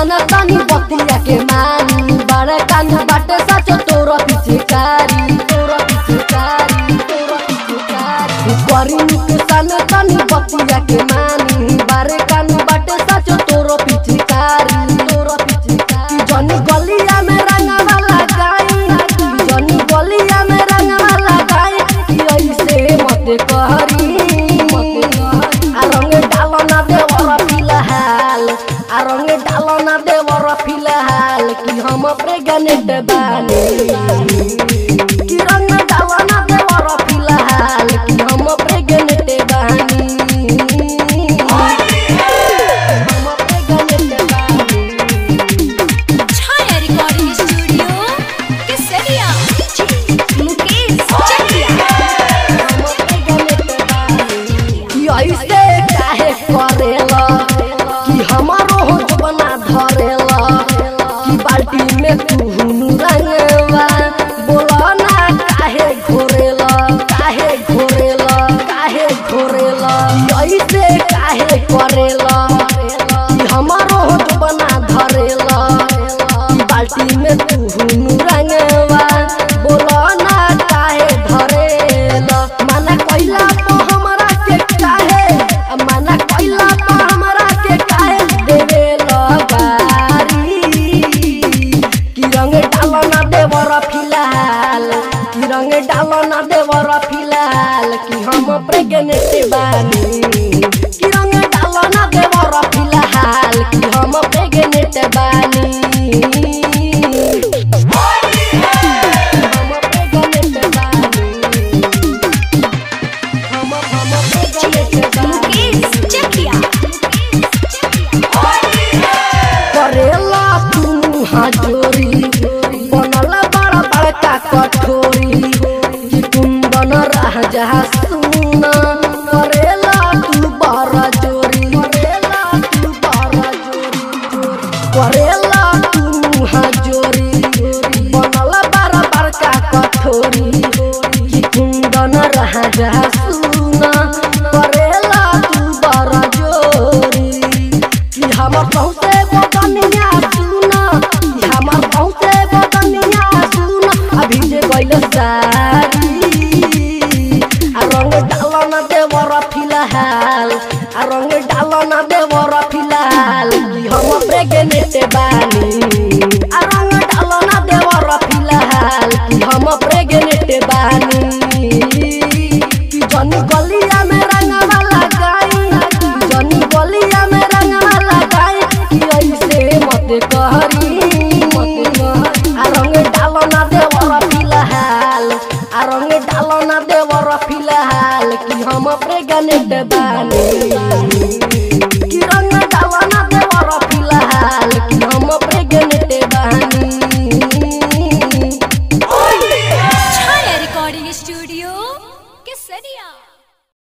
जाना तानी बतिया के मानी बड़े कान बाटे सच तोरा पीछे कारी तोरा पीछे कारी तोरा पीछे कारी करी नुकसान तानी बतिया के मानी बड़े कान बाटे सच तोरा पीछे कारी तोरा पीछे कारी जनी गलिया में रंगवा लगाई जनी गलिया में रंगवा लगाई कि ऐसे मत कहरी आ रंग डालो ना देवर फिलहाल आ रंग डालो ना देवर फिलहाल कि हम प्रेग्नेंट बानी कि रंग डालो ना देवर फिलहाल कि हम प्रेग्नेंट बानी हम प्रेग्नेंट बानी छाया रिकॉर्डिंग स्टूडियो केसरिया मुकेश चकिया ऐसे काहे करेला कि हमारो होठ बना धरेला कि बाल्टी में तू रंगवा बोला ना काहे घोरेला काहे घोरेला काहे घोरेला ऐसे काहे करेला कि हमारो होठ बना धरेला कि बाल्टी में तू रंगवा बोला ना काहे धरेला माना कइला तो हमरा के काहे माना कइला तो हमरा के काहे देवे लगारी कि रंग डालो ना देवर फिलहाल कि रंग डालो ना देवर फिलहाल कि हम प्रेग्नेंट बानी कि रंग डालो ना देवर फिलहाल कि हम प्रेग्नेंट बानी हम प्रेग्नेंट बानी हम हम प्रेग्नेंट बानी मुकेश चकिया करेला तू हाजोरी बनल बड़ा बड़का कठोरी कि तुम बन रह जा सुना करेला तू बड़ा जोरी करेला तू बड़ा जोरी करेला तू हाजोरी बनल बड़ा बड़का कठोरी कि तुम बन रह जा सुना करेला तू बड़ा जोरी कि हमर बहुते बदनिया सुना कि हमर बहुते बदनिया सुना अभी जे गइल सारी आ रंग डालो ना देवर फिलहाल आ रंग डालो ना देवर फिलहाल कि हम प्रेग्नेंट बानी आ रंग डालो ना देवर फिलहाल कि हम प्रेग्नेंट बानी कि जनी गलिया में रंगवा लगाई जनी गलिया में रंगवा लगाई कि ऐसे मत कहरी आ रंग डालो ना देव